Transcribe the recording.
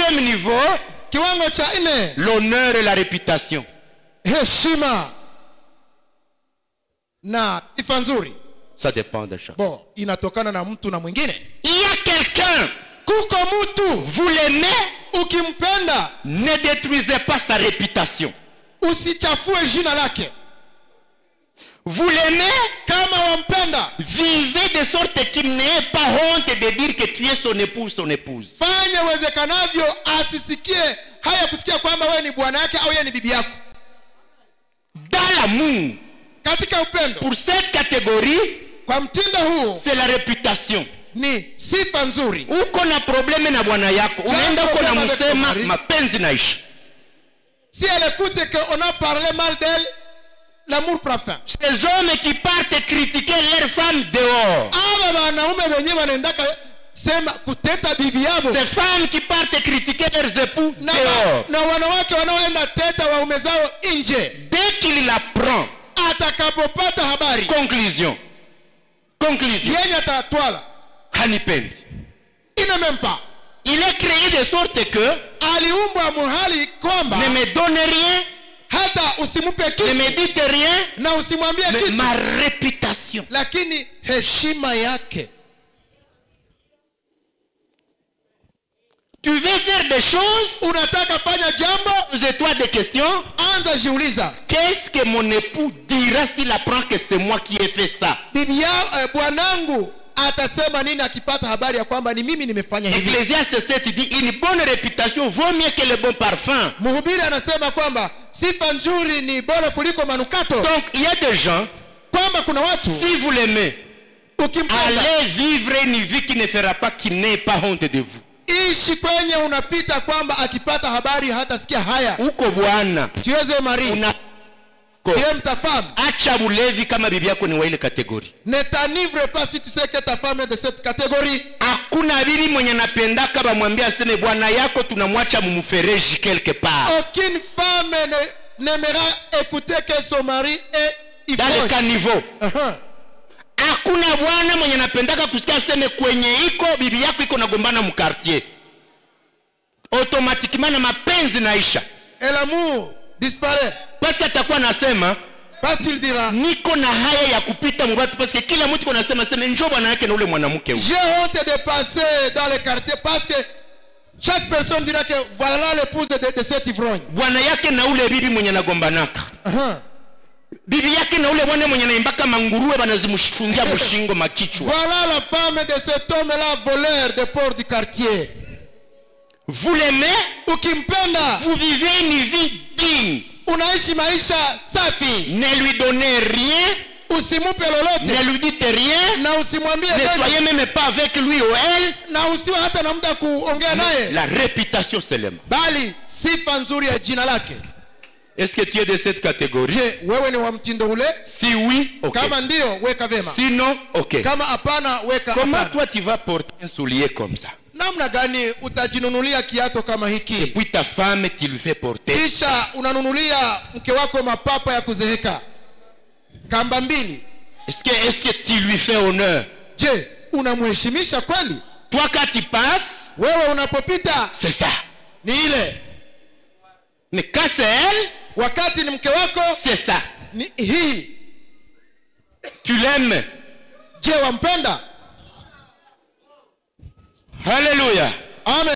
quatrième niveau, kiwango cha nne l'honneur et la réputation. heshima na sifa nzuri Ça dépend de chacun. bo inatokana na mtu na mwingine Il y a quelqu'un, kuko mtu vous l'aimez, ukimpenda ne détruisez pas sa réputation. usichafue jina lake Vous l'aimez, kama wampenda vivez de sorte qu'il n'ait pas honte de dire que tu es son époux, son épouse. fanya uwezekanavyo asisikie haya kusikia kwamba wewe ni bwana yake au yeye ni bibi yako Dans l'amour, katika upendo pour cette catégorie, kwa mtindo huu c'est la réputation. ni sifa nzuri uko na probleme na bwana yako unaenda uko na problème avec ton msema mari. mapenzi naisha si elle écoute qu'on a parlé mal d'elle l'amour prend fin ces hommes qui partent critiquer leur femme dehors aba wanaume wenyewe wanaendaka sema kuteta bibi yabo ces femmes qui partent critiquer leurs époux na, dehors na wanawake wanaoenda teta waume zao nje dès qu'il la prend atakapopata habari conclusion conclusion yenye atatwala hanipendi inamempa il est créé de sorte que aliumbwa muhali kwamba ne me donne rien hata usimupe ne kitu me dites rien na usimwambie mais kitu ma réputation lakini heshima yake tu veux faire des choses unataka fanya jambo pose-toi des questions anza jiuliza Qu'est-ce que mon époux dira s'il apprend que c'est moi qui ai fait ça bibi ya eh, bwanangu atasema nini akipata habari ya kwamba ni mimi nimefanya hivi Ecclésiaste 7 dit une bonne réputation vaut mieux que le bon parfum. mhubiri anasema kwamba sifa nzuri ni bora kuliko manukato Donc il y a des gens, kwamba kuna watu si vous l'aimez, ukimpenda allez vivre une vie qui ne fera pas qu'il n'ait pas honte de vous. ishi kwenye unapita kwamba akipata habari hatasikia haya Uko bwana tuweze mari una tiye mtafamu acha bulevi kama bibi yako ni wa ile kategori. ne t'enivre pas si tu sais que ta femme est de cette catégorie Hakuna bibi mwenye anapendaka bamwambia aseme bwana yako tunamwacha mumfereji quelque part. aucune femme ne- n'aimera écouter que son mari est Dans le ivrogne. caniveau. Uh-huh. hakuna bwana mwenye anapendaka kusikia aseme kwenye iko bibi yako iko nagombana mkartier automatiquement na mapenzi naisha et l'amour disparaît paske atakuwa nasema parce qu'il dira niko na haya ya kupita mubatu paske kila mtu iko nasema seme njo bwana yake na ule mwanamke huyu j'ai honte de passer dans le quartier parce que chaque personne dira que voilà l'épouse de, de cet ivrogne bwana yake na ule bibi mwenye nagombanaka uh-huh. bibi yake na ule bwana mwenye naimbaka manguruwe banazimfungia mshingo makichwa voilà la femme de cet homme là voleur des ports du quartier vous l'aimez ukimpenda vous vivez une vie digne unaishi maisha safi ne lui donnez rien usimupe lolote ne lui dites rien na usimwambie ne tena, soyez même pas avec lui ou elle na usiwe hata na muda kuongea naye la réputation seulement. bali sifa nzuri ya jina lake Est-ce que tu es de cette catégorie je wewe ni wa mtindo ule Si oui, ok. kama ndio weka vema Sinon, ok. kama hapana weka Comment hapana. toi tu vas porter un soulier comme ça namna gani utajinunulia kiato kama Et hiki puis ta femme, tu lui fais porter. kisha unanunulia mke wako mapapa ya kuzeheka kamba mbili Est-ce que, est que tu lui fais honneur je unamheshimisha kweli Toi, quand tu passes, wewe unapopita c'est ça. ni ile Mais quand c'est elle, wakati ni mke wako c'est ça. ni hii Tu l'aimes. je wampenda Alléluia. amen